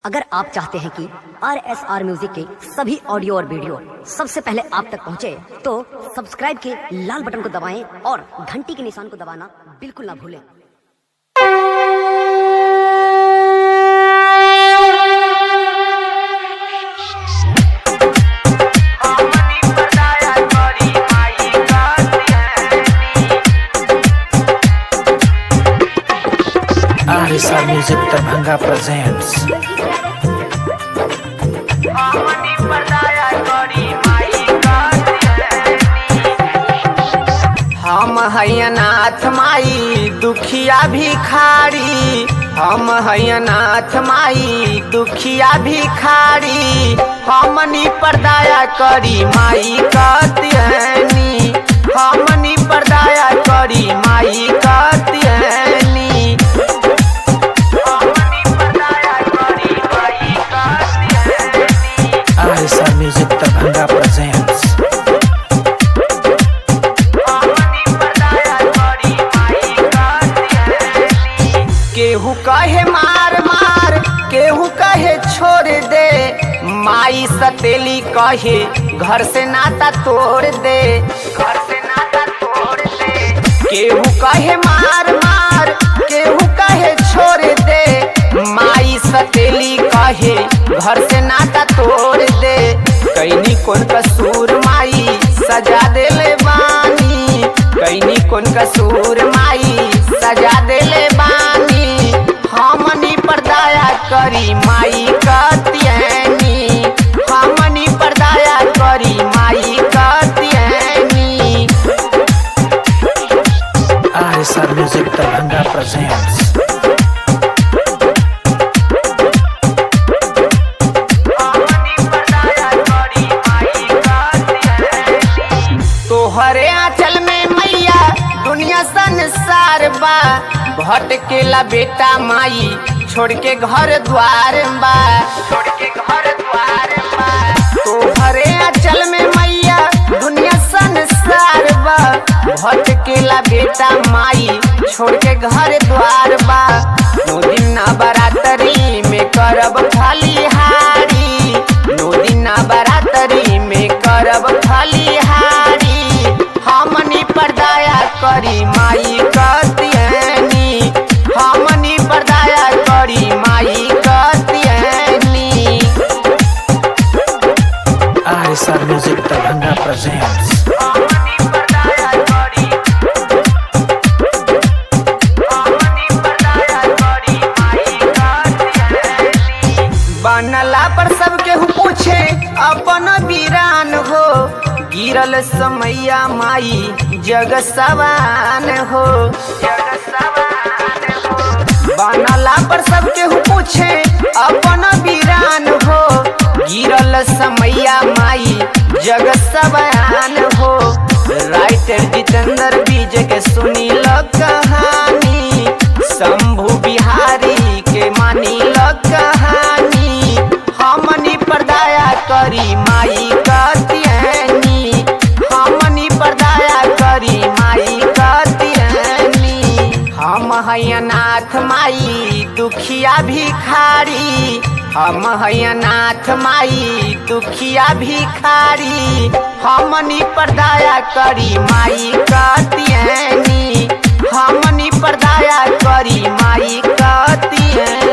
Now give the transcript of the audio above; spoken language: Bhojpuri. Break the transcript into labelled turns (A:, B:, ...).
A: अगर आप चाहते हैं कि आर एस आर म्यूजिक के सभी ऑडियो और वीडियो सबसे पहले आप तक पहुंचे, तो सब्सक्राइब के लाल बटन को दबाएं और घंटी के निशान को दबाना बिल्कुल ना भूलें
B: Arisa Music Darbhanga presents
C: हम हैनाथ माई दुखिया भिखारी हम हैनाथ माई दुखिया भिखारी हमनी पर दया करी माई कत्यनी हमनी पर दया करी माई कत्यनी हमनी पर दया करी माई कत्यनी
B: Arisa Music Darbhanga presents
C: केहू कहे मार मार केहू कहे छोड़ दे माई सतेली कहे घर से नाता तोड़ दे घर से नाता तोड़ दे केहू कहे मार मार केहू कहे छोड़ दे माई सतेली कहे घर से नाता तोड़ दे कैनी कौन कसूर माई सजा देले बानी कैनी कौन कसूर माई सजा देले बानी हमनी पर दया करी माई कत्यनी हमनी पर दया करी माई कत्यनी
B: Arisa Music Darbhanga presents
C: तोहरे आंचल में मैया दुनिया संसार बा भटकेला बेटा माई छोड़ के घर द्वार बा छोड़ के घर द्वार बा तोहरे आंचल में मैया दुनिया संसार बा भटकेला बेटा माई छोड़ के घर द्वार बा नौ दिन ना बरातरी में करब खलिहारी नौ दिन ना बरातरी में करब खलिहारी हमनी पर दया करी माई कत्यनी हमनी पर दया करी माई कत्यनी
B: Arisa Music Darbhanga presents
C: बनला पर सबके हु पूछे अपन वीरान हो गिरल समैया माई जग सवान हो जग सवान हो बनला पर सबके हु पूछे अपन वीरान हो गिरल समैया माई जग सवान हो राइटर जितेंद्र बीज के सुनी लो कहानी शंभु बिहारी के मानी लो कहानी हमनी पर दया करी माई कत्यनी हमनी पर दया करी माई कत्यनी हम हैनाथ माई दुखिया भिखारी हम हैनाथ माई दुखिया भिखारी हमनी पर दया करी माई कत्यनी हमनी पर दया करी माई कत्यनी